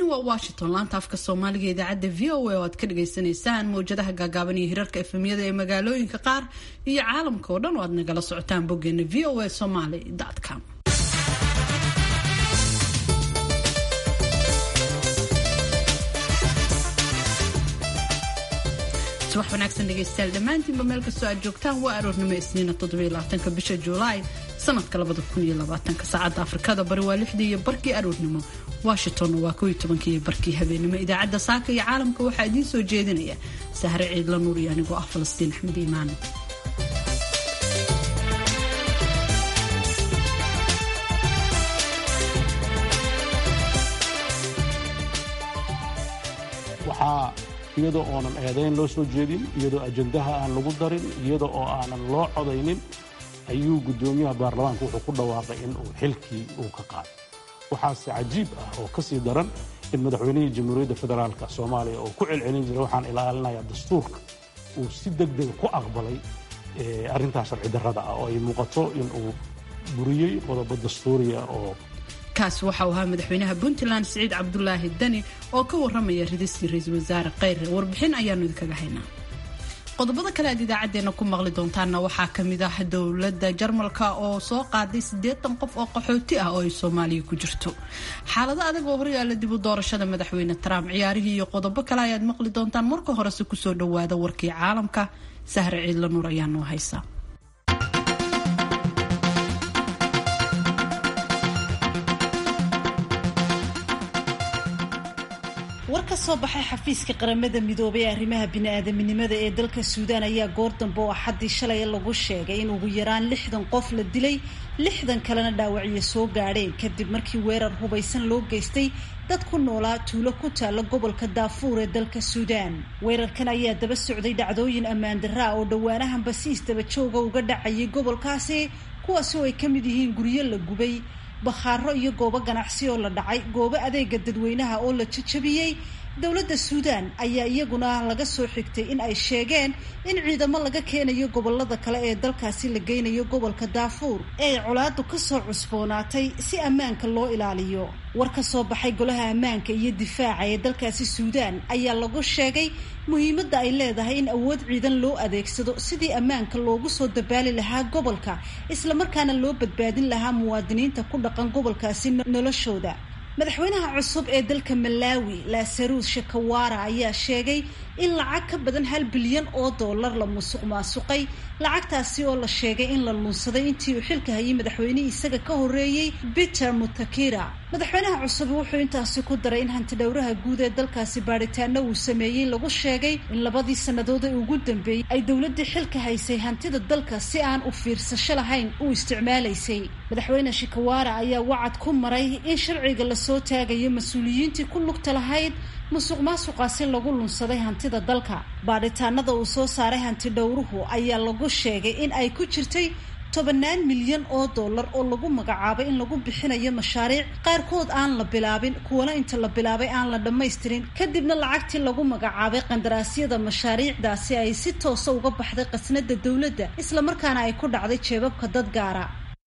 waa washington laanta afka soomaaliga idaacadda v o a oo aad ka dhagaysanaysaan mawjadaha gaagaaban iyo hirarka efemyada ee magaalooyinka qaar iyo caalamka oo dhan oo aad nagala socotaan boggeena v o a somaly com subax wanaagsan dhegaystayaal dhammaantiinba meel kastoo aad joogtaan waa aroornimo isniina toddobylabaatanka bisha juulaay sanadka labada kun iyo labaatanka saacadda afrikada bari waa lixdii iyo barkii aroornimo washingtonna waa kow iyo tobankii iyo barkii habeenimo idaacadda saaka iyo caalamka waxaa idiin soo jeedinaya sahre ciidla nuur iyo anigoo ah falastiin axmed iimaan waxaa iyadoo oonan eedayn loo soo jeedin iyadoo ajandaha aan lagu darin iyada oo aanan loo codaynin ayuu guddoomiyaha baarlamaanka wuxuu ku dhawaaqay in uu xilkii uu ka qaado waxaase cajiib ah oo ka sii daran in madaxweynihii jamhuuriyadda federaalka soomaaliya oo ku celcelin jiray waxaan ilaalinayaa dastuurka uu si deg dega ku aqbalay arrintaas sharci darrada ah oo ay muuqato in uu buriyey qodobo dastuuriya oo kaasi waxa uu ahaa madaxweynaha puntland siciid cabdulaahi dani oo ka waramaya ridistii ra-iisul wasaare kheyre warbixin ayaanu idinkaga haynaa qodobada kale aad idaacadeena ku maqli doontaanna waxaa kamid ah dowladda jarmalka oo soo qaaday siddeetan qof oo qaxooti ah oo ay soomaaliya ku jirto xaalado adag oo horyaala dib u doorashada madaxweyne trump ciyaarihii iyo qodobo kale ayaad maqli doontaan marka horese kusoo dhawaada warkii caalamka sahre ciidla nuur ayaa noo haysa war ka soo baxay xafiiska qaramada midoobay ee arrimaha bini-aadaminimada ee dalka suudaan ayaa goor dambe oo axaddii shalay lagu sheegay in ugu yaraan lixdan qof la dilay lixdan kalena dhaawacyo soo gaadheen kadib markii weerar hubaysan loo geystay dad ku noolaa tuulo ku taalla gobolka daafuur ee dalka suudaan weerarkan ayaa daba socday dhacdooyin ammaan darraa oo dhowaanahan basiis daba jooga uga dhacayay gobolkaasi kuwaasi oo ay ka mid yihiin guryo la gubay bakhaaro iyo goobo ganacsi oo la dhacay goobo adeega dadweynaha oo la jajabiyey dowladda suudaan ayaa iyaguna laga soo xigtay in ay sheegeen in ciidamo laga keenayo gobolada kale ee dalkaasi la geynayo gobolka daafuur ee ay colaadu ka soo cusboonaatay si ammaanka loo ilaaliyo war ka soo baxay golaha ammaanka iyo difaaca ee dalkaasi suudaan ayaa lagu sheegay muhiimadda ay leedahay in awood ciidan loo adeegsado sidii ammaanka loogu soo dabaali lahaa gobolka islamarkaana loo badbaadin lahaa muwaadiniinta ku dhaqan gobolkaasi noloshooda madaxweynaha cusub ee dalka malaawi lasaruus shakawara ayaa sheegay in lacag ka badan hal bilyan oo dollar la musuq maasuqay lacagtaasi oo la sheegay in la lunsaday intii uu xilka hayay madaxweynihii isaga ka horreeyey peter mutakira madaxweynaha cusub wuxuu intaasi ku daray in hantidhowraha guud ee dalkaasi baadhitaano uu sameeyey lagu sheegay in labadii sannadood ee ugu dambeeyey ay dowladdii xilka haysay hantida dalka si aan u fiirsasho lahayn u isticmaalaysay madaxweyne shikawara ayaa wacad ku maray in sharciga lasoo taagayo mas-uuliyiintii ku lugta lahayd musuq maasuqaasi lagu lunsaday hantida dalka baadhitaanada uu soo saaray hantidhowruhu ayaa lagu sheegay in ay ku jirtay tobannaan milyan oo dollar oo lagu magacaabay in lagu bixinayo mashaariic qaarkood aan la bilaabin kuwana inta la bilaabay aan la dhammaystirin kadibna lacagtii lagu magacaabay qandaraasyada mashaariicdaasi ay si toosa uga baxday qasnada dowladda islamarkaana ay ku dhacday jeebabka dad gaara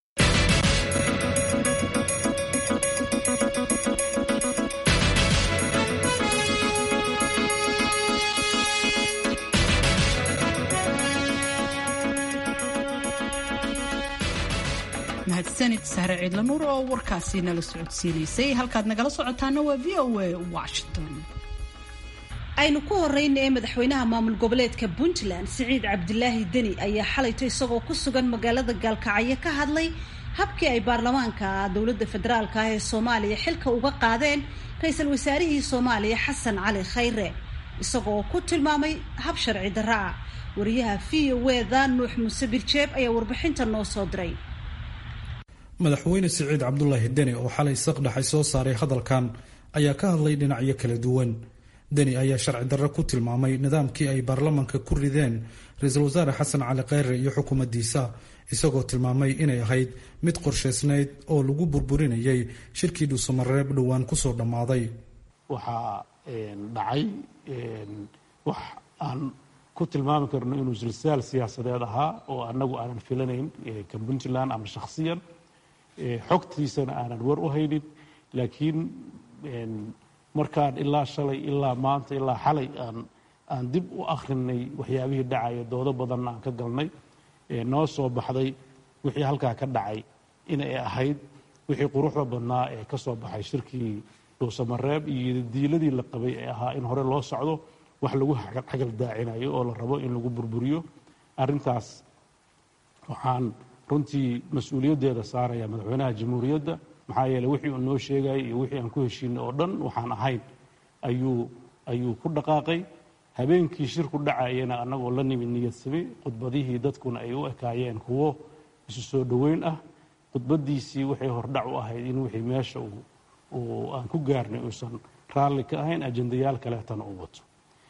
mahadsanid sahre ciidla nuur oo warkaasi nala socodsiinaysay halkaad nagala socotaana waa v o a washington aynu ku horeyna ee madaxweynaha maamul goboleedka puntland siciid cabdilaahi deni ayaa xalayto isagoo ku sugan magaalada gaalkacyo ka hadlay habkii ay baarlamaanka dowladda federaalka ah ee soomaaliya xilka uga qaadeen ra-iisul wasaarihii soomaaliya xasan cali khayre isagoo ku tilmaamay hab sharci darra ah wariyaha v o eda nuux muuse birjeeb ayaa warbixinta noo soo diray madaxweyne siciid cabdulaahi deni oo xalay saqdhaxay soo saaray hadalkan ayaa ka hadlay dhinacyo kala duwan deni ayaa sharci darro ku tilmaamay nidaamkii ay baarlamanka ku rideen ra-iisul wasaare xasan cali kheyre iyo xukuumaddiisa isagoo tilmaamay inay ahayd mid qorshaysnayd oo lagu burburinayay shirkii dhuusamareeb dhowaan kusoo dhammaaday waxaa dhacay wax aan ku tilmaami karno inuu silsaal siyaasadeed ahaa oo annagu aanan filanayn ka puntland ama shakhsiyan xogtiisana aanan war u haynin laakiin markaan ilaa shalay ilaa maanta ilaa xalay aan aan dib u akhrinay waxyaabihii dhacaya doodo badanna aan ka galnay noo soo baxday wixii halkaa ka dhacay inay ahayd wixii quruxda badnaa ee ka soo baxay shirkii dhuusamareeb iyo diiladii la qabay ee ahaa in hore loo socdo wax lagu xagal daacinayo oo la rabo in lagu burburiyo arrintaas waxaan runtii mas-uuliyaddeeda saaraya madaxweynaha jamhuuriyadda maxaa yeeley wixii uu noo sheegayay iyo wixii aan ku heshiinay oo dhan waxaan ahayn ayuu ayuu ku dhaqaaqay habeenkii shirku dhacayana annagoo la nimid niyadsami khudbadihii dadkuna ay u ekaayeen kuwo isu soo dhoweyn ah khudbaddiisii waxay hordhac u ahayd in wixii meesha uu aan ku gaarnay uusan raalli ka ahayn ajendayaal kaleetana u wato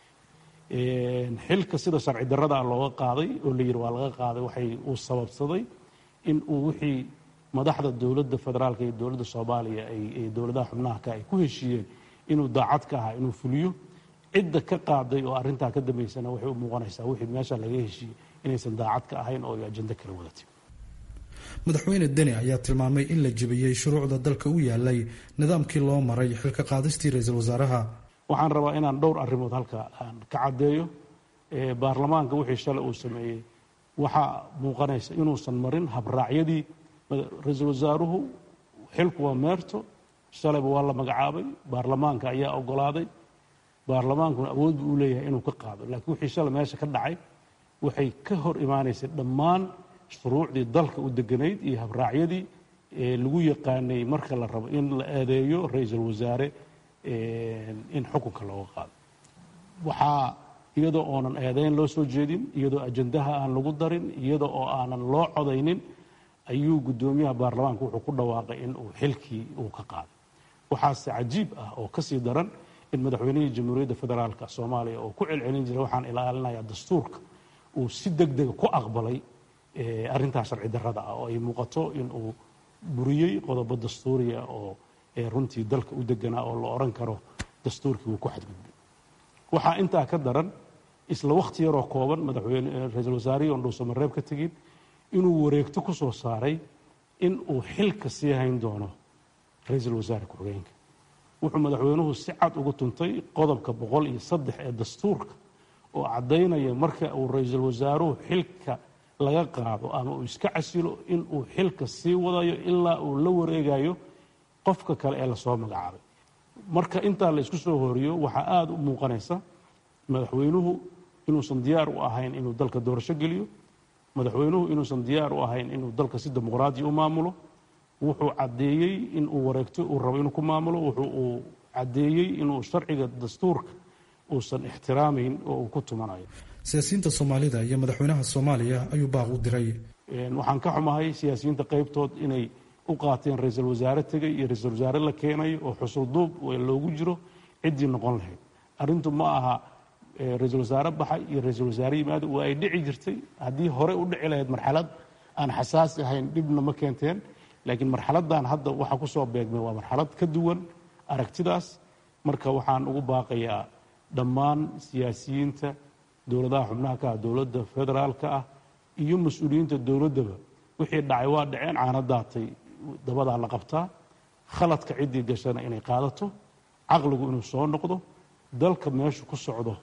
xilka sida sharci darradaa looga qaaday oo la yidhi waa laga qaaday waxay uu sababsaday in uu wixii madaxda dowladda federaalka iyo dowladda soomaaliya ay dowladaha xubnaha ay ku heshiiyeen inuu daacad ka ahaa inuu fuliyo cidda ka qaaday oo arrintaa ka dambaysana waxay u muuqanaysaa wixii meesha laga heshiiyey inaysan daacad ka ahayn oo ay ajendo kala wadatay madaxweyne deni ayaa tilmaamay in la jebiyey shuruucda dalka u yaalay nidaamkii loo maray xilka qaadistii ra-iisul wasaaraha waxaan rabaa inaan dhowr arrimood halka aan ka caddeeyo baarlamaanka wixii shalay uu sameeyey waxaa muuqanaysa inuusan marin habraacyadii ra-iisul wasaaruhu xilku waa meerto shalayba waa la magacaabay baarlamaanka ayaa ogolaaday baarlamaankuna awood buu u leeyahay inuu ka qaado laakiin wixii shalay meesha ka dhacay waxay ka hor imaanaysay dhammaan shuruucdii dalka u deganayd iyo habraacyadii lagu yaqaanay marka la rabo in la eedeeyo ra-iisul wasaare in xukunka looga qaado waxaa iyadoo oonan eedeyn loo soo jeedin iyadoo ajandaha aan lagu darin iyadoo oo aanan loo codaynin ayuu guddoomiyaha baarlamaanka wuxuu ku dhawaaqay in uu xilkii uu ka qaaday waxaase cajiib ah oo kasii daran in madaxweynihii jamhuuriyadda federaalka soomaaliya oo ku celcelin jiray waxaan ilaalinayaa dastuurka uu si deg dega ku aqbalay arrintaa sharci darrada ah oo ay muuqato in uu buriyey qodobo dastuuriya oo runtii dalka u deganaa oo la odhan karo dastuurkii wuu ku xadgudbay waxaa intaa ka daran isla wakhti yaroo kooban madaxweyne ra-iisul wasaarihii oon dhuusamareeb ka tegin inuu wareegto ku soo saaray in uu xilka sii hayn doono ra-iisul wasaare ku-xigeenka wuxuu madaxweynuhu si cad ugu tuntay qodobka boqol iyo saddex ee dastuurka oo caddaynaya marka uu ra-iisul wasaaruhu xilka laga qaado ama uu iska casilo in uu xilka sii wadayo ilaa uu la wareegayo qofka kale ee lasoo magacaabay marka intaa la isku soo horiyo waxaa aada u muuqanaysa madaxweynuhu inuusan diyaar u ahayn inuu dalka doorasho geliyo madaxweynuhu inuusan diyaar u ahayn inuu dalka si dimuqraadiya u maamulo wuxuu caddeeyey in uu wareegto uu rabo inuu ku maamulo wuxuu uu caddeeyey inuu sharciga dastuurka uusan ixtiraamayn oo uu ku tumanayo siyaasiyiinta soomaalida iyo madaxweynaha soomaaliya ayuu baaq u diray waxaan ka xumahay siyaasiyiinta qaybtood inay u qaateen ra-iisul wasaare tegay iyo ra-iisul wasaare la keenayo oo xusul duub loogu jiro ciddii noqon lahayd arrintu ma aha ra-iisul wasaare baxay iyo ra-iisul wasaare yimaado waa ay dhici jirtay haddii hore u dhici lahayd marxalad aan xasaasi ahayn dhibna ma keenteen laakiin marxaladan hadda waxaa ku soo beegmay waa marxalad ka duwan aragtidaas marka waxaan ugu baaqayaa dhammaan siyaasiyiinta dowladaha xubnaha ka ah dowladda federaalka ah iyo mas-uuliyiinta dowladdaba wixii dhacay waa dhaceen caana daatay dabadaa la qabtaa khaladka ciddii gashana inay qaadato caqligu inuu soo noqdo dalka meeshu ku socdo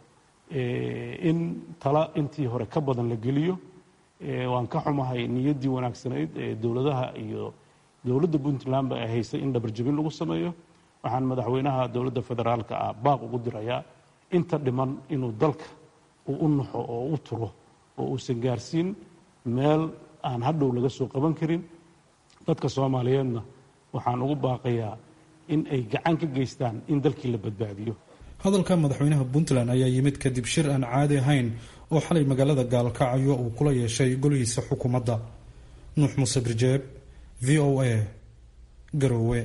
in tala intii hore ka badan la geliyo waan ka xumahay niyaddii wanaagsanayd ee dowladaha iyo dowladda puntlandba ay haysay in dhabarjabin lagu sameeyo waxaan madaxweynaha dowladda federaalka ah baaq ugu dirayaa inta dhiman inuu dalka uu u naxo oo u turo oo uusan gaarsiin meel aan hadhow laga soo qaban karin dadka soomaaliyeedna waxaan ugu baaqayaa in ay gacan ka geystaan in dalkii la badbaadiyo hadalka madaxweynaha puntland ayaa yimid kadib shir aan caadi ahayn oo xalay magaalada gaalkacyo uu kula yeeshay golihiisa xukuumadda nuux muuse birjeeb v o a garoowe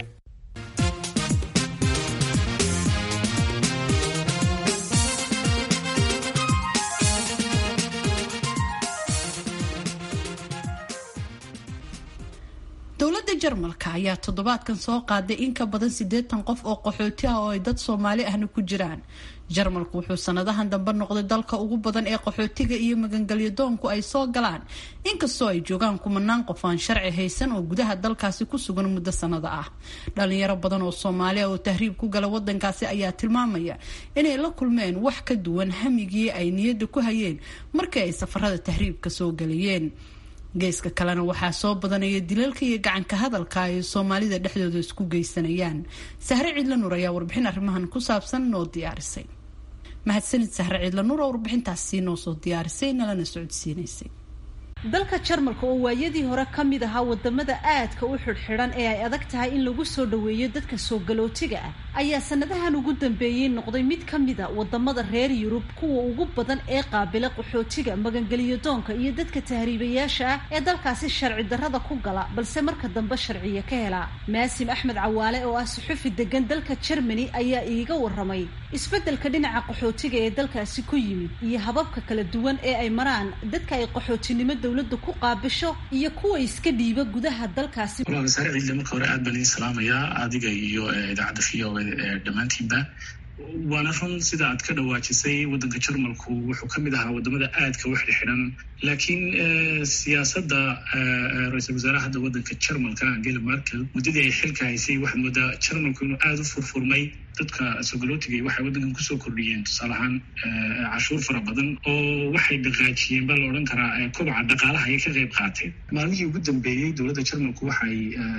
dowladda jarmalka ayaa toddobaadkan soo qaaday in ka badan siddeetan qof oo qaxooti ah oo ay dad soomaali ahna ku jiraan jarmalku wuxuu sanadahan dambe noqday dalka ugu badan ee qaxootiga iyo magangelyo doonku ay soo galaan inkastoo ay joogaan kumanaan qof aan sharci haysan oo gudaha dalkaasi ku sugan muddo sanado ah dhalinyaro badan oo soomaaliya oo tahriib ku gala wadankaasi ayaa tilmaamaya inay la kulmeen wax ka duwan hamigii ay niyadda ku hayeen markii ay safarada tahriibka soo galayeen geeska kalena waxaa soo badanaya dilalka iyo gacanka hadalka ay soomaalida dhexdooda isku geysanayaan sahre ciidla nuur ayaa warbixin arrimahan ku saabsan noo diyaarisay mahadsanid sahre ciidla nuur oo warbixintaasi noo soo diyaarisay nalana socodsiinaysay dalka jarmalka oo waayadii hore ka mid ahaa wadamada aadka u xidhxidhan ee ay adag tahay in lagu soo dhoweeyo dadka soo galootiga ah ayaa sanadahan ugu dambeeyey noqday mid ka mida wadamada reer yurub kuwa ugu badan ee qaabila qaxootiga magangeliyo doonka iyo dadka tahriibayaasha ah ee dalkaasi sharci darrada ku gala balse marka dambe sharciya ka helaa maasim axmed cawaale oo ah suxufi degan dalka germany ayaa iiga waramay isbeddelka dhinaca qaxootiga ee dalkaasi ku yimid iyo hababka kala duwan ee ay maraan dadka ay qaxootinimo dowladda ku qaabisho iyo kuwa iska dhiiba gudaha dalkaasi walaal saare ciidle marka hore aad baan idin salaamayaa adiga iyo idaacadda v o dhammaantiinba waana run sida aad ka dhawaajisay waddanka jarmalku wuxuu ka mid ahaa wadamada aadka u xidhxidhan laakiin siyaasadda ra-iisul wasaaraha hadda waddanka jarmalka angela merkel muddadii ay xilka haysay waxaad moodaa jarmalku inuu aada u furfurmay dadka sogolootigay waxay waddankan kusoo kordhiyeen tusaale ahaan cashuur fara badan oo waxay dhaqaajiyeen baa la odhan karaa kobaca dhaqaalaha ayay ka qayb qaateen maalmihii ugu dambeeyey dowladda jarmalku waxay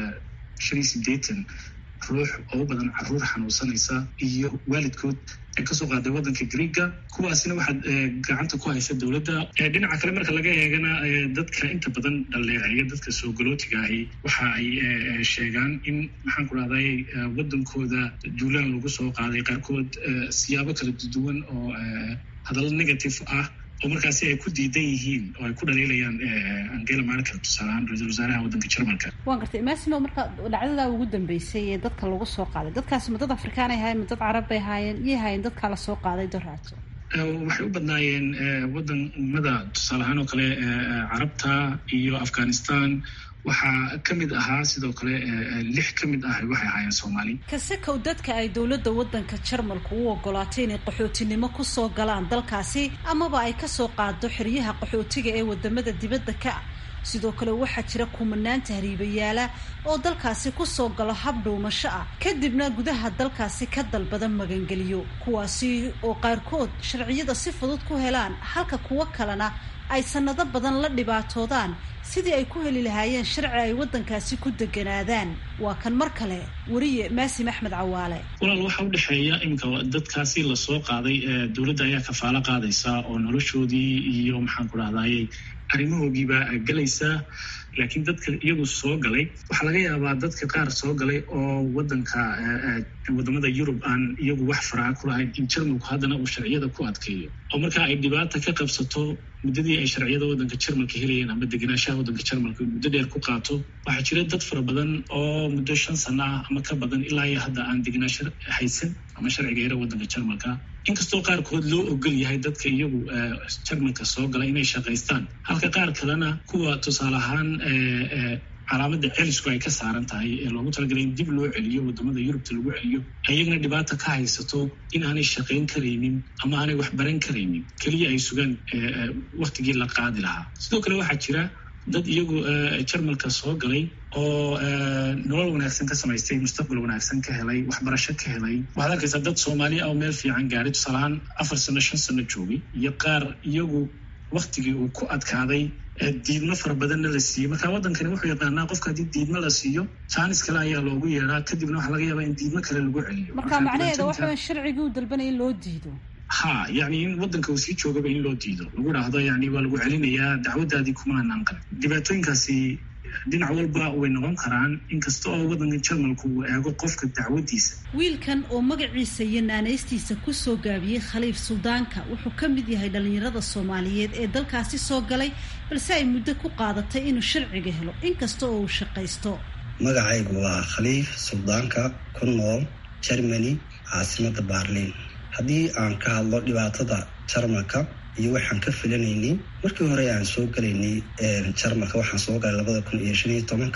shan iyo sideetan ruux oo u badan caruur xanuunsanaysa iyo waalidkood ee kasoo qaaday waddanka greega kuwaasina waxaad gacanta ku haysa dowladda dhinaca kale marka laga eegana dadka inta badan dhaleeceeya dadka soo galootiga ahi waxa ay sheegaan in maxaan ku rahday waddankooda duulaan lagu soo qaaday qaarkood siyaabo kala duwan oo hadallo negative ah oo markaasi ay ku diidan yihiin oo ay ku dhaliilayaan angela merkel tusaaleahaan ra-iisul wasaaraha waddanka jarmalka waan gartay maasimo marka dhacdadaa ugu dambeysay ee dadka lagu soo qaaday dadkaasi ma dad afrikaan ay ahaayeen ma dad carab bay ahaayeen iyay ahaayeen dadkaa la soo qaaday doraato waxay u badnaayeen waddanmada tusaale ahaan oo kale carabta iyo afghanistan waxaa ka mid ahaa sidoo kale lix ka mid ah waxay ahaayeen soomaali kasekow dadka ay dowladda waddanka jarmalku u ogolaatay inay qaxootinimo kusoo galaan dalkaasi amaba ay kasoo qaado xeryaha qaxootiga ee wadamada dibadda ka ah sidoo kale waxaa jira kumanaan tahriibayaala oo dalkaasi kusoo galo hab dhuumasho ah kadibna gudaha dalkaasi ka dalbada magangeliyo kuwaasi oo qaarkood sharciyada si fudud ku helaan halka kuwo kalena ay sanado badan la dhibaatoodaan sidii ay ku heli lahaayeen sharci ay waddankaasi ku deganaadaan waa kan mar kale weriye maasim axmed cawaale walaal waxaa u dhexeeya iminka dadkaasi lasoo qaaday dowladda ayaa kafaalo qaadaysa oo noloshoodii iyo maxaan ku dhahdaayey arrimahoogiibaa galaysaa laakiin dadka iyagu soo galay waxaa laga yaabaa dadka qaar soo galay oo waddanka wadamada yurub aan iyagu wax faraha ku lahayn in jarmalku haddana uu sharciyada ku adkeeyo oo markaa ay dhibaata ka qabsato muddadii ay sharciyada waddanka jarmalka helayeen ama degenaanshaha waddanka jarmalka muddo dheer ku qaato waxaa jira dad fara badan oo muddo shan sano ah ama ka badan ilaa iyo hadda aan degenaansho haysan ama sharciga yara waddanka jarmalka inkastoo qaarkood loo ogol yahay dadka iyagu jarmalka soo gala inay shaqaystaan halka qaar kalena kuwa tusaale ahaan calaamadda celisku ay ka saaran tahay ee loogu talagalay in dib loo celiyo wadamada yurubta lagu celiyo ayagana dhibaata ka haysato in aanay shaqayn karaynin ama aanay wax baran karaynin keliya ay sugaan waktigii la qaadi lahaa sidoo kale waxaa jira dad iyagu jarmalka soo galay oo nolol wanaagsan ka samaystay mustaqbal wanaagsan ka helay waxbarasho ka helay waxaad arkaysaa dad soomaali ah oo meel fiican gaaray tusaalahaan afar sano shan sano joogay iyo qaar iyagu waktigii uu ku adkaaday diidmo fara badanna la siiyey marka waddankani wuxuu yaqaanaa qofka haddii diidmo la siiyo jaanis kale ayaa loogu yeedhaa kadibna waxaa laga yaabaa in diidmo kale lagu celiyo marka macnaheeda waxa sharcigii u dalbanaya in loo diido ha yani in waddanka uu sii joogaba in loo diido lagu dhahdo yani waa lagu celinayaa dacwaddaadii kuma anaan qalin dhibaatooyinkaasi dhinac walba way noqon karaan inkasta oo waddanka jarmalku uu eego qofka dacwaddiisa wiilkan oo magaciisa iyo naanaystiisa kusoo gaabiyey khaliif suldaanka wuxuu ka mid yahay dhallinyarada soomaaliyeed ee dalkaasi soo galay balse ay muddo ku qaadatay inuu sharciga helo inkasta oo uu shaqaysto magacaygu waa khaliif suldaanka ku nool germany caasimadda baarliin haddii aan ka hadlo dhibaatada jarmalka iyo waxaan ka filanaynay markii hore aan soo galaynay jarmalka waxaan soo galay labada kun iyo shan iyo tobanka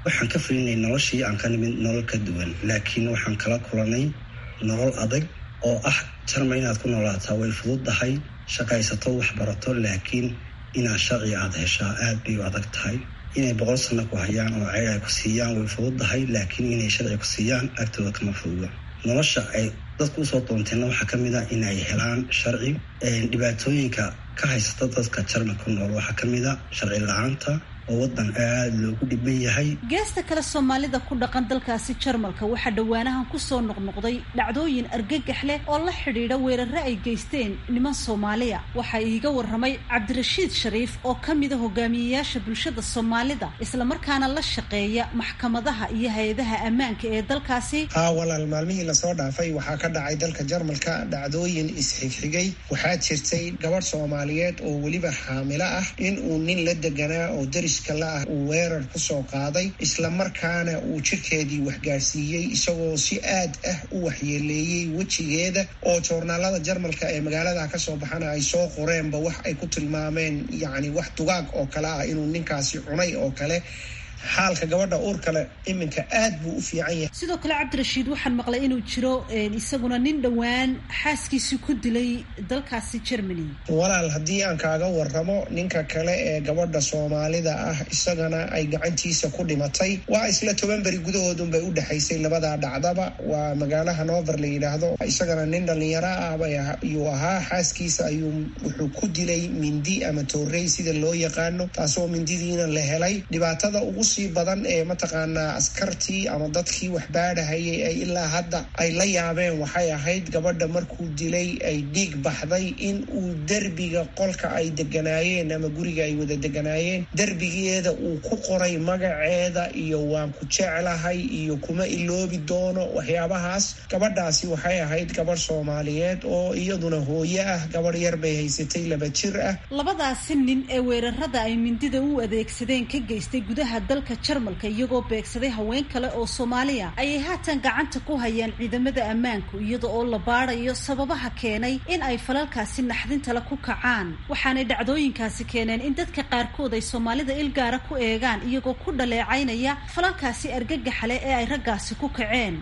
waxaan ka filinay noloshii aan ka nimid nolol ka duwan laakiin waxaan kala kulanay nolol adag oo ah jarma inaad ku noolaataa way fududdahay shaqaysato waxbarato laakiin inaad sharci aada heshaa aada bay u adag tahay inay boqol sano ku hayaan oo ceyr ay ku siiyaan way fududdahay laakiin inay sharci ku siiyaan agtooda kama fududa nolosha ay dadku usoo doonteenna waxaa ka mid a inay helaan sharci dhibaatooyinka ka haysata dadka jarma ku nool waxaa ka mid a sharci la-aanta oo wadan aada loogu dhiban yahay geesta kale soomaalida ku dhaqan dalkaasi jarmalka waxaa dhowaanahan kusoo noqnoqday dhacdooyin argagax leh oo la xidhiidha weerare ay geysteen niman soomaaliya waxaa iiga waramay cabdirashiid shariif oo ka mida hogaamiyeyaasha bulshada soomaalida islamarkaana la shaqeeya maxkamadaha iyo hay-adaha ammaanka ee dalkaasi haa walaal maalmihii lasoo dhaafay waxaa ka dhacay dalka jarmalka dhacdooyin isxigxigay waxaa jirtay gabadh soomaaliyeed oo weliba xaamilo ah in uu nin la deganaa oo daris ah uu weerar kusoo qaaday islamarkaana uu jirkeedii waxgaarsiiyey isagoo si aad ah u waxyeeleeyey wejigeeda oo joornaalada jarmalka ee magaalada kasoo baxana ay soo qoreenba wax ay ku tilmaameen yacni wax dugaag oo kale ah inuu ninkaasi cunay oo kale xaalka gabadha uur kale iminka aad buu u fiican yahay sidoo kale cabdirashiid waxaan maqlay inuu jiro isaguna nin dhowaan xaaskiisii ku dilay dalkaasi germany walaal haddii aan kaaga waramo ninka kale ee gabadha soomaalida ah isagana ay gacantiisa ku dhimatay waa isla toban beri gudahoodunbay u dhexaysay labadaa dhacdaba waa magaalo hanover la yidhaahdo isagana nin dhalinyaro ah ayuu ahaa xaaskiisa ayuu wuxuu ku dilay mindi ama toorey sida loo yaqaano taasoo mindidiina la helay dhibaatada ugu sii badan ee mataqaanaa askartii ama dadkii waxbaadhahayay ay ilaa hadda ay la yaabeen waxay ahayd gabadha markuu dilay ay dhiig baxday in uu derbiga qolka ay deganaayeen ama guriga ay wada deganaayeen derbigeeda uu ku qoray magaceeda iyo waan ku jeclahay iyo kuma iloobi doono waxyaabahaas gabadhaasi waxay ahayd gabadh soomaaliyeed oo iyaduna hooye ah gabadh yar bay haysatay laba jir ah labadaasi nin ee weerarada ay mindida u adeegsadeen ka geystay gudaha dalka jarmalka iyagoo beegsaday haween kale oo soomaaliya ayay haatan gacanta ku hayaan ciidamada ammaanku iyada oo la baadayo sababaha keenay in ay falalkaasi naxdintale ku kacaan waxaanay dhacdooyinkaasi keeneen in dadka qaarkood ay soomaalida ilgaara ku eegaan iyagoo ku dhaleecaynaya falalkaasi argagaxale ee ay raggaasi ku kaceen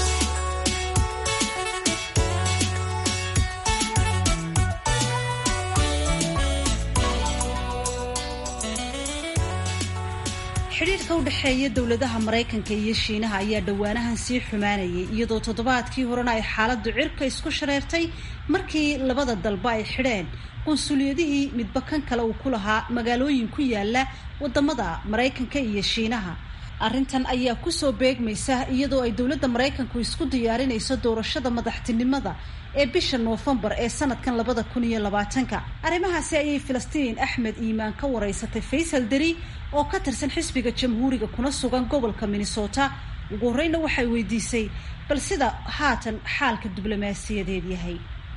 xidhiirka u dhexeeya dowladaha maraykanka iyo shiinaha ayaa dhowaanahan sii xumaanayay iyadoo toddobaadkii horena ay xaaladdu cirka isku shareertay markii labada dalba ay xidheen qunsuliyadihii midba kan kale uu ku lahaa magaalooyin ku yaala wadamada maraykanka iyo shiinaha arrintan ayaa kusoo beegmaysa iyadoo ay dowladda maraykanku isku diyaarinayso doorashada madaxtinimada ee bisha noofembar ee sanadkan labada kun iyo labaatanka arrimahaasi ayay filistiin axmed iimaan ka wareysatay faysal deri oo ka tirsan xisbiga jamhuuriga kuna sugan gobolka minnesota ugu horreyna waxay weydiisay bal sida haatan xaalka diblomaasiyadeed yahay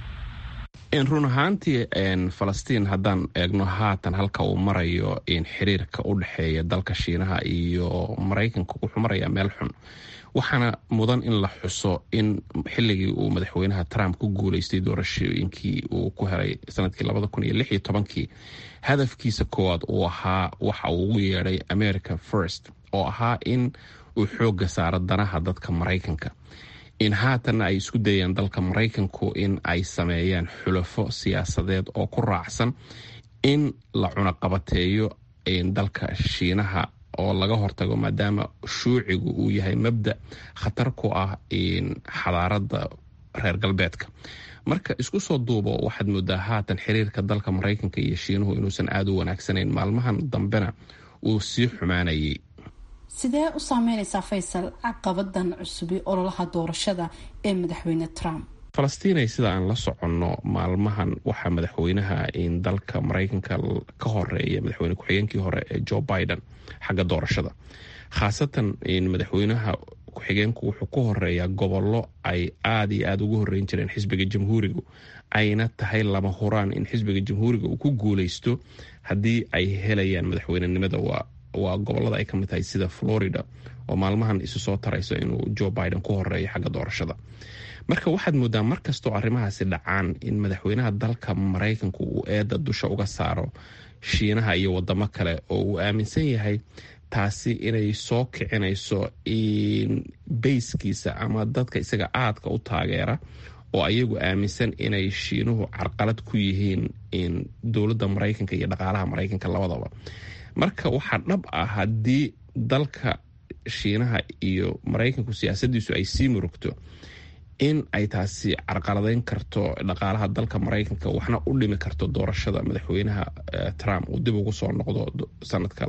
run ahaantii falastiin haddaan eegno haatan halka uu marayo xiriirka u dhexeeya dalka shiinaha iyo maraykanka wuxuu marayaa meel xun waxaana mudan in la xuso in xilligii uu madaxweynaha trump ku guuleystay doorashooyinkii uu ku helay sanadkii labada kun iyo lix iyo tobankii hadafkiisa koowaad uu ahaa waxa uu ugu yeedhay america first oo ahaa in uu xooga saaro danaha dadka maraykanka in haatanna ay isku dayeen dalka maraykanku in ay sameeyaan xulafo siyaasadeed oo ku raacsan in la cunaqabateeyo dalka shiinaha oo laga hortago maadaama shuucigu uu yahay mabda khatar ku ah xadaarada reer galbeedka marka isku soo duubo waxaad moodaa haatan xiriirka dalka maraykanka iyo shiinuhu inuusan aada u wanaagsanayn maalmahan dambena uu sii xumaanayay sidee u saameynaysaa faysal caqabadan cusubi ololaha doorashada ee madaxweyne trump falastiinay sida aan la soconno maalmahan waxaa madaxweynaha dalka maraykanka ka horeeya madaxweyne ku-xigeenkii hore ee joe biden xagga doorashada khaasatan madaxweynaha ku-xigeenku wuxuu ku horeeyaa gobollo ay aada iyo aada ugu horeyn jireen xisbiga jamhuurigu ayna tahay lama huraan in xisbiga jamhuuriga uu ku guuleysto haddii ay helayaan madaxweynenimada waa waa gobolada ay ka mid tahay sida florida oo maalmahan isu soo tarayso inuu joe biden ku horeeyo xagga doorashada marka waxaad moodaa mar kastoo arrimahaasi dhacaan in madaxweynaha dalka maraykanku uu eedda dusha uga saaro shiinaha iyo wadamo kale oo uu aaminsan yahay taasi inay soo kicinayso bayskiisa ama dadka isaga aadka u taageera oo ayagu aaminsan inay shiinuhu carqalad ku yihiin dowladda maraykanka iyo dhaqaalaha maraykanka labadaba marka waxaa dhab ah haddii dalka shiinaha iyo maraykanku siyaasadiisu ay sii murugto in ay taasi carqaladeyn karto dhaqaalaha dalka maraykanka waxna u dhimi karto doorashada madaxweynaha trump uu dib ugu soo noqdo sanadka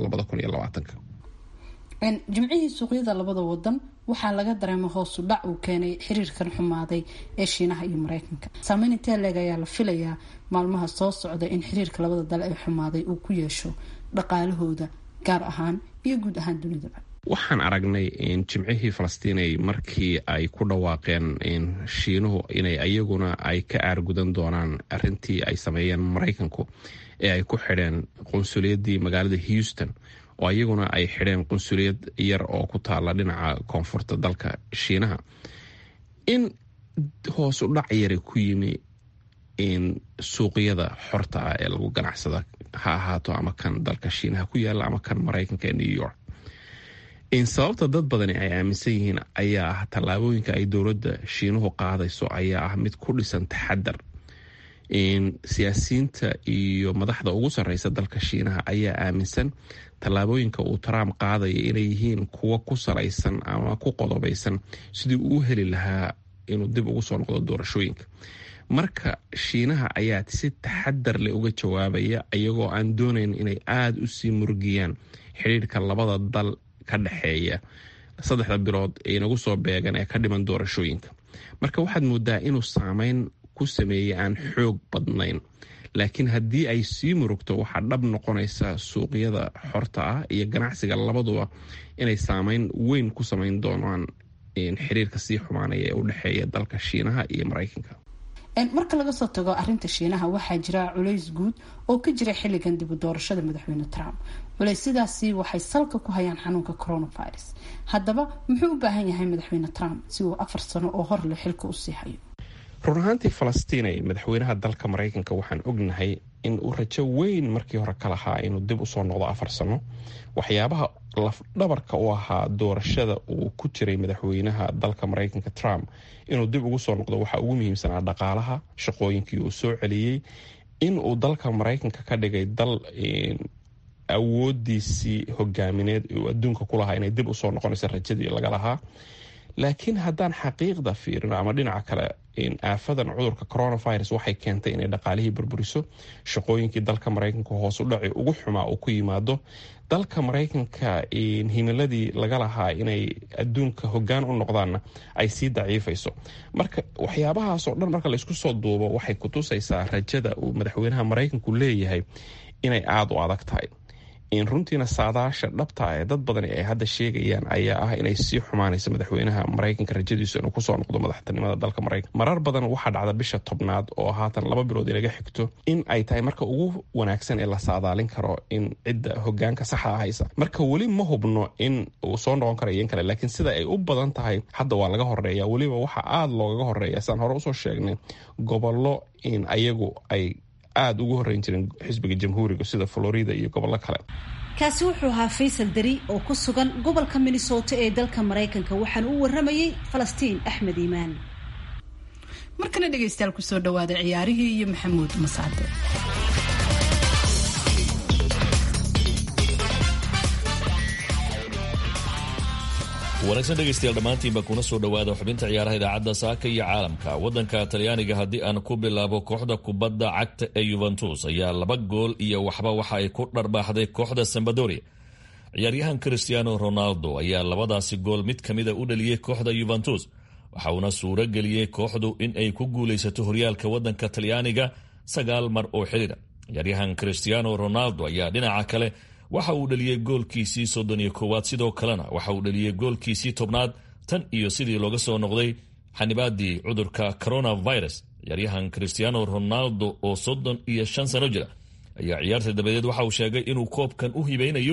jimcihii suuqyada labada wadan waxaa laga dareema hoosu dhac uu keenay xiriirkan xumaaday ee shiinaha iyo maraykanka saameyn intee leeg ayaa la filayaa maalmaha soo socda in xiriirka labada dal ee xumaaday uu ku yeesho dhaqaalahooda gaar ahaan iyo guud ahaan dunidaba waxaan aragnay jimcihii falastiinay markii ay ku dhawaaqeen shiinuhu inay ayaguna ay ka aargudan doonaan arintii ay sameeyeen maraykanku ee ay ku xidheen qunsuliyadii magaalada houston oo ayaguna ay xidheen qunsuliyad yar oo ku taala dhinaca koonfurta dalka shiinaha in hoos u dhac yara ku yimi suuqyada xorta ah ee lagu ganacsada ha ahaato ama kan dalka shiinaha ku yaala ama kan maraykanka ee new york sababta dad badani ay aaminsan yihiin ayaa ah tallaabooyinka ay dowladda shiinuhu qaadayso ayaa ah mid ku dhisan taxadar siyaasiyiinta iyo madaxda ugu sarreysa dalka shiinaha ayaa aaminsan tallaabooyinka uu trump qaadaya inay yihiin kuwo ku salaysan ama ku qodobaysan sidii uu heli lahaa inuu dib ugu soo noqdo doorashooyinka marka shiinaha ayaa si taxadar leh uga jawaabaya iyagoo aan doonayn inay aada u sii murgiyaan xidhiirka labada dal ka dhexeeya saddexda bilood ee inagu soo beegan ee ka dhiman doorashooyinka marka waxaad moodaa inuu saameyn ku sameeyey aan xoog badnayn laakiin haddii ay sii murugto waxaa dhab noqonaysa suuqyada xorta ah iyo ganacsiga labaduba inay saameyn weyn ku samayn doonaan xiriirka sii xumaanaya ee u dhexeeya dalka shiinaha iyo maraykanka marka laga soo tago arinta shiinaha waxaa jira culays guud oo ka jira xilligan dib u doorashada madaxweyne trump culaysyadaasi waxay salka ku hayaan xanuunka coronavirus haddaba muxuu u baahan yahay madaxweyne trump si uu afar sano oo hor le xilka usii hayo run ahaantii falastiinay madaxweynaha dalka maraykanka waxaan ognahay in uu rajo weyn markii hore ka lahaa inuu dib usoo noqdo afar sano waxyaabaha lafdhabarka u ahaa doorashada uu ku jiray madaxweynaha dalka maraykanka trump inuu dib ugu soo noqdo waxaa ugu muhiimsanaa dhaqaalaha shaqooyinkii uu soo celiyey in uu dalka maraykanka ka dhigay dal awoodiisii hogaamineed uu adduunka ku lahaa inay dib usoo noqonaysa rajadii laga lahaa laakiin haddaan xaqiiqda fiirino ama dhinaca kale aafadan cudurka coronavirus waxay keentay inay dhaqaalihii burburiso shaqooyinkii dalka maraykanka hoosu dhaci ugu xumaa uu ku yimaado dalka maraykanka himiladii laga lahaa inay adduunka hogaan u noqdaanna ay sii daciifayso marka waxyaabahaasoo dhan marka laysku soo duubo waxay kutusaysaa rajada uu madaxweynaha maraykanku leeyahay inay aada u adag tahay runtiina saadaasha dhabta ee dad badani ay hadda sheegayaan ayaa ah inay sii xumaanayso madaxweynaha maraykanka rajadiisu inuu kusoo noqdo madaxtinimada dalka maraykanka marar badan waxaa dhacda bisha tobnaad oo haatan laba bilood inaga xigto in ay tahay marka ugu wanaagsan ee la saadaalin karo in cidda hogaanka saxa haysa marka weli ma hubno in uu soo noqon karayo in kale laakiin sida ay u badan tahay hadda waa laga horeeya weliba waxaa aada loogaga horeeya sidaan hore usoo sheegnay gobollo in ayagu ay aada ugu horreyn jiren xisbiga jamhuuriga sida florida iyo gobollo kale kaasi wuxuu ahaa faysal dari oo ku sugan gobolka minnesota ee dalka maraykanka waxaana u waramayey falastiin axmed iimaan markana dhegaystayaal kusoo dhawaada ciyaarihii iyo maxamuud masaade wanaagsan dhegaystayaal dhammaantiinba kuna soo dhowaada xubinta ciyaaraha idaacadda saaka iyo caalamka waddanka talyaaniga haddii aan ku bilaabo kooxda kubadda cagta ee yuventus ayaa laba gool iyo waxba waxa ay ku dharbaaxday kooxda sambadoria ciyaaryahan christiano ronaldo ayaa labadaasi gool mid ka mida u dhaliyey kooxda yuventus waxa uuna suuro geliyey kooxdu in ay ku guulaysato horyaalka waddanka talyaaniga sagaal mar oo xidhiira ciyaaryahan christiano ronaldo ayaa dhinaca kale waxa uu dhaliyey goolkiisii soddon iyo koowaad sidoo kalena waxa uu dhaliyey goolkiisii tobnaad tan iyo sidii looga soo noqday xanibaadii cudurka coronavirus ciyaaryahan christiano ronaldo oo soddon iyo shan sano jira ayaa ciyaarta dabadeed waxa uu sheegay inuu koobkan u hibeynayo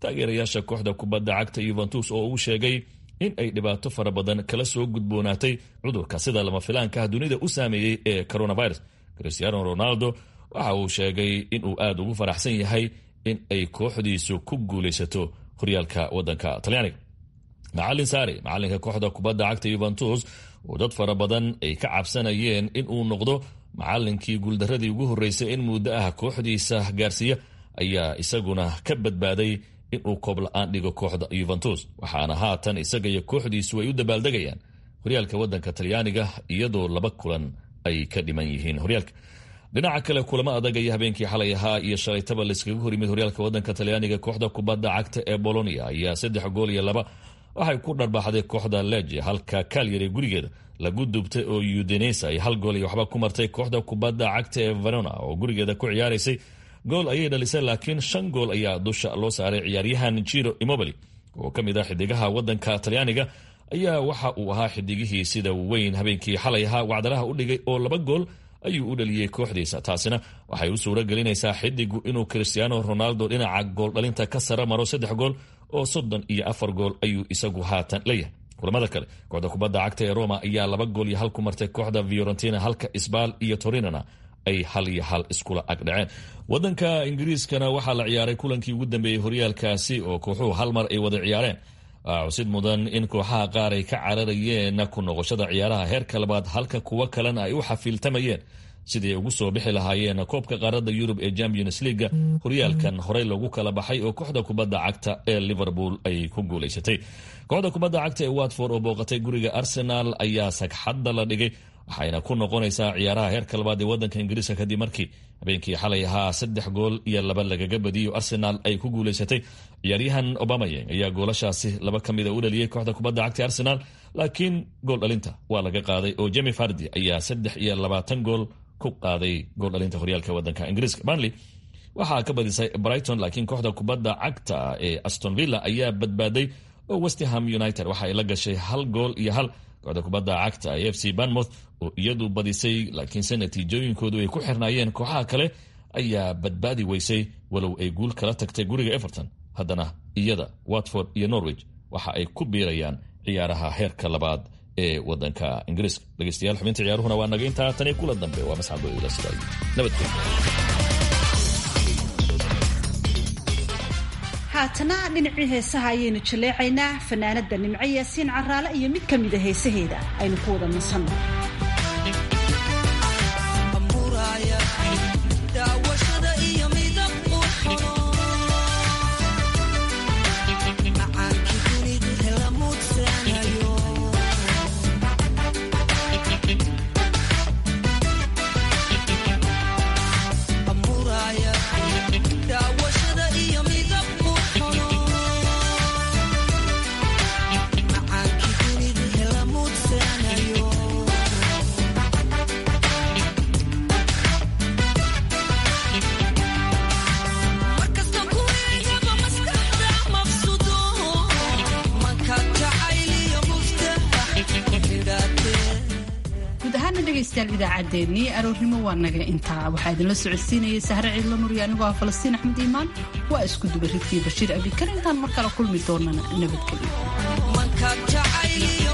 taageerayaasha kooxda kubadda cagta yuventus oo uu sheegay in ay dhibaato fara badan kala soo gudboonaatay cudurka sida lama filaankaah dunida u saameeyey ee coronavirus cristiano ronaldo waxa uu sheegay inuu aad ugu faraxsan yahay in ay kooxdiisu ku guulaysato horyaalka wadanka talyaaniga macalin saare macalinka kooxda kubadda cagta yuventus oo dad fara badan ay ka cabsanayeen inuu noqdo macalinkii guuldaradii ugu horreysay in muddo ah kooxdiisa gaarsiiya ayaa isaguna ka badbaaday inuu koob la-aan dhigo kooxda yuventus waxaana haatan isaga iyo kooxdiisu ay u dabaaldegayaan horyaalka wadanka talyaaniga iyadoo laba kulan ay ka dhiman yihiin horyaalka dhinaca kale kulamo adag ayaa habeenkii xalay ahaa iyo shalaytaba layskaga hor yimid horyaalka wadanka talyaaniga kooxda kubadda cagta ee bolonia ayaa saddex gool iyo laba waxay ku dharbaaxday kooxda leje halka kalyari gurigeeda lagu dubtay oo udenesa ay hal gool iyo waxba ku martay kooxda kubadda cagta ee verona oo gurigeeda ku ciyaaraysay gool ayay dhalisay laakiin shan gool ayaa dusha loo saaray ciyaaryahan jiro imobili oo ka mid ah xidigaha wadanka talyaaniga ayaa waxa uu ahaa xidigihii sida weyn habeenkii xalay ahaa wacdaraha u dhigay oo laba gool ayuu u dhaliyey kooxdiisa taasina waxay u suuro gelinaysaa xidigu inuu cristiano ronaldo dhinaca gooldhalinta ka sara maro saddex gool oo soddon iyo afar gool ayuu isagu haatan leeyahay kulamada kale kooxda kubadda cagta ee roma ayaa laba gool iyo hal ku martay kooxda fiorentina halka isbaal iyo torinana ay hal iyo hal iskula agdhaceen wadanka ingiriiskana waxaa la ciyaaray kulankii ugu dambeeyey horyaalkaasi oo kooxuhu hal mar ay wada ciyaareen cusid mudan in kooxaha qaar ay ka cararayeen ku noqoshada ciyaaraha heerka labaad halka kuwo kalena ay u xafiiltamayeen sidii ay ugu soo bixi lahaayeen koobka qaarada yurub ee champions leaga horyaalkan horey loogu kala baxay oo kooxda kubadda cagta ee liverpool ay ku guulaysatay kooxda kubadda cagta ee watford oo booqatay guriga arsenal ayaa sagxadda la dhigay waxayna ku noqonaysaa ciyaaraha heerka labaad ee wadanka ingiriiska kadib markii habeenkii xalay ahaa saddex gool iyo laba lagaga badiyo arsenal ay ku guulaysatay ciyaaryahan obamayeng ayaa goolashaasi laba ka mida u dhaliyey kooxda kubadda cagta arsenal laakiin gool dhalinta waa laga qaaday oo jemi fardi ayaa saddex iyo labaatan gool ku qaaday gool dhalinta horyaalka wadanka ingiriiska banley waxaa ka badisay brighton laakiin kooxda kubadda cagta ee aston villa ayaa badbaaday oo westham united waxa ay la gashay hal gool iyo hal kooxda kubadda cagta ee f c banmouth oo iyadu badisay laakiinse natiijooyinkoodu ay ku xirnaayeen kooxaha kale ayaa badbaadi weysay walow ay guul kala tagtay guriga everton haddana iyada watford iyo norwich waxa ay ku biirayaan ciyaaraha heerka labaad ee wadanka ingiriiska dhegeystayaal xubinta ciyaaruhuna waa naga intaa tani kula dambe waa masxabo ila sidaay nabadgelyo haatana dhinacii heesaha ayaynu jaleecaynaa fanaanada nimco yaasiin caraale iyo mid ka mida heesaheeda aynu ku wada nasanno idaacaddeenii aroornimo waa naga intaa waxaa idinla socodsiinayay sahre ciidla nuriya anigoo ah falastiin axmed iimaan waa isku duba ridkii bashiir abikar intaan mar kale kulmi doonana nabadgelyo